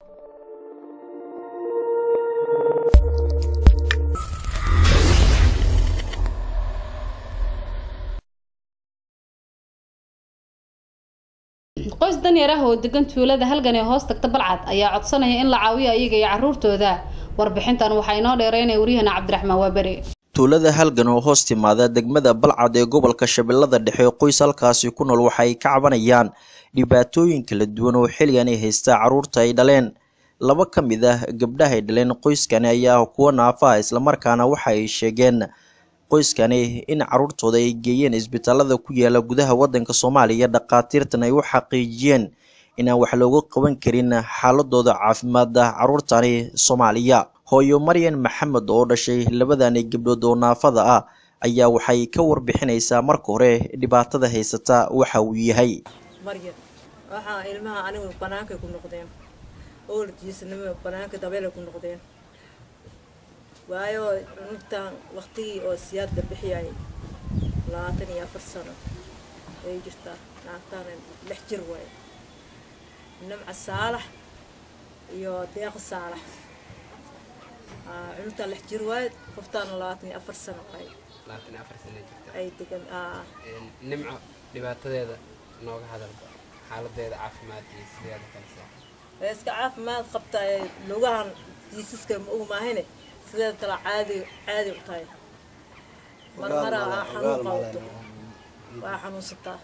qoys danyar ah oo degan tuulada halgan ee hoos tagta balcad ayaa codsanaya in la caawiyo ayaga iyo caruurtooda warbixintan waxaa inoo dheereynaya waryahana cabdiraxmaan waaberi tuulada halgan oo hoos timaada degmada balcad ee gobolka shabeellada dhexe qoys halkaasi ku nool waxay ka cabanayaan dhibaatooyin kala duwan oo xilligan ay haystaa carruurta ay dhaleen laba ka mid ah gabdhaha ay dhaleen qoyskani ayaa kuwa naafa ah islamarkaana waxa ay sheegeen qoyskani in carruurtooda ay geeyeen isbitaalada ku yaala gudaha waddanka soomaaliya dhakhaatiirtan ay u xaqiijiyeen inaan wax looga qaban karin xaaladooda caafimaada carruurtani soomaaliya hooyo maryan maxamed oo dhashay labadani gabdhood oo naafada ah ayaa waxay ka warbixinaysaa marka hore dhibaatada haysata waxa uu yahay maryan waxaa ilmaha anigu banaankay ku noqdeen oolkiisnimo banaanka dabeelay ku noqdeen waayo cunugtan waqtigii oo siyaadda bixiyay labaatan iyo afar sano ay jirtaa naagtaana lix jir waaye nimca saalax iyo deeqa saalax cunugtaan lix jir waaye qoftaana labaatan iyo afar sano waaye labaatan iyo afar sano jirta ay degan nimco dhibaatadeeda nooga hadalba xaaladeeda caafimaad iyo sideeda kalisa way iska caafimaad qabta ee lugahan jiisaska ma og maahine sideed kale caadi caadi u tahay mar mara aa xanuun qabato waa xanuunsataa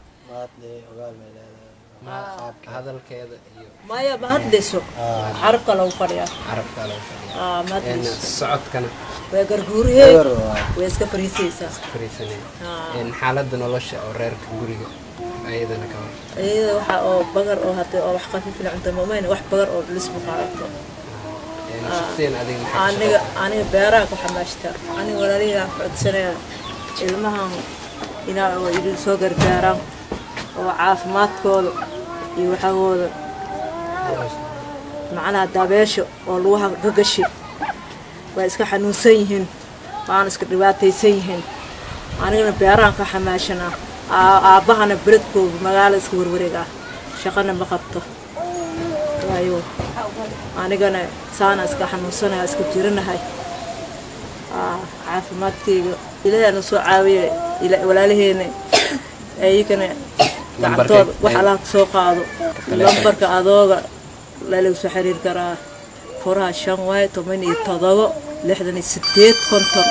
hadalkeeda iyo maya ma hadlayso carabka lagu fadhiyaa carabka lagu fadhiya aa ma hadlayso socodkana way garguurihee way iska fariisaysaa fariisanaya xaaladda nolosha oo reerka guriga ayadana ka hor iyada waxa oo bagar oo hadee oo wax khafiifina cunta mamayna wax bagar oo dhulis bu qaadato shaqsiyan adiga maxaa ka aniga aniga beeraha ku xamaashtaa aniga walaalihiiaan ku codsanaya ilmahan inaa oo idin soo gargaaraan oo caafimaadkooda iyo waxagooda macnaha dabeesha oo lugaha gagashi way iska xanuunsan yihiin waana iska dhibaataysan yihiin anigana beerahan ka xamaashanaa aabbahana beledkooda magaala iska warwareegaa shaqana ma qabto waayo anigana saana iska xanuunsanaya iska jiranahay caafimaadkeyga ilaahay na soo caawiya walaalaheena ayagana gacantooda wax allaha ka soo qaado lambarka adooga lalagu soo xiriir karaa furaha shan waaye toban iyo todobo lixdan iyo sideed konton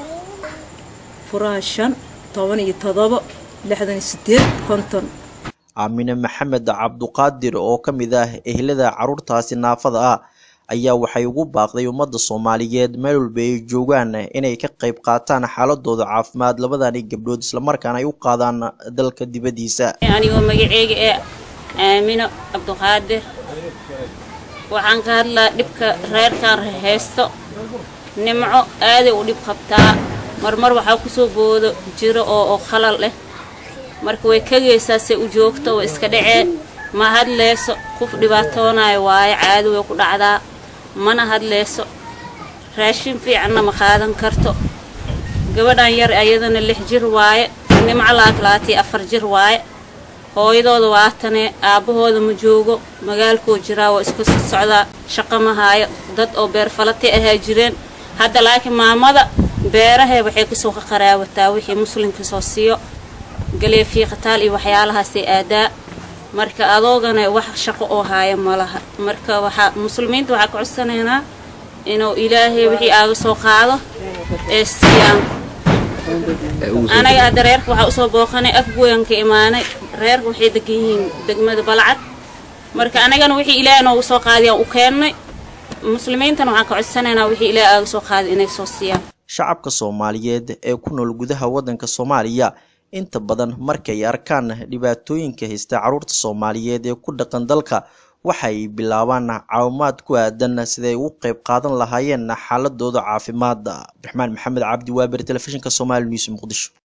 furaha shan toban iyo todobo lixdan iyo sideed konton aamine maxamed cabduqaadir oo ka mid ah ehlada carruurtaasi naafada ah ayaa waxay ugu baaqday ummadda soomaaliyeed meel walba ay joogaan inay ka qayb qaataan xaaladooda caafimaad labadani gabdhood islamarkaana ay u qaadaan dalka dibaddiisa anigoo magaceyga ee aamino cabduqaadir waxaan ka hadlaa dhibka reerkan haysto nimco aaday u dhib qabtaa marmar waxaa kusoo boodo jiro oo oo khalal leh marka way kagaysaa se u joogto way iska dhacee ma hadlayso qof dhibaatoonayo waayo caado way ku dhacdaa mana hadlayso raashin fiicanna ma qaadan karto gabadhan yar ayadana lix jir waaye nimco laak labaatiyo afar jir waaye hooyadooda waatanee aabbahooda ma joogo magaalkoo jiraa waa iska soo socdaa shaqo ma haayo dad oo beerfalati ahaa jireen hadda laakiin maamada beerahee waxay kasoo qaqaraawataa wixii muslimka soo siiyo galee fiiqataal iyo waxyaalahaasay aadaa marka adoogana wax shaqo oo haaya ma laha marka waxaa muslimiinta waxaa ka codsanaynaa inuu ilaahay wixii aaga soo qaado ee siiyaan anaga hadda reerka waxaa usoo booqanay afgoyan ka imaanay reerka waxay degan yihiin degmada balcad marka anagana wixii ilaahay noogu soo qaadiyaan u keennay muslimiintana waxaan ka codsanaynaa wixii ilaahay aaga soo qaaday inay soo siiyaan shacabka soomaaliyeed ee ku nool gudaha waddanka soomaaliya inta badan markay arkaan dhibaatooyinka haysta carruurta soomaaliyeed ee ku dhaqan dalka waxay bilaabaan caawimaad ku aadan siday ugu qayb qaadan lahaayeen xaaladooda caafimaad abdiraxmaan maxamed cabdi waaber telefishinka somaali news muqdisho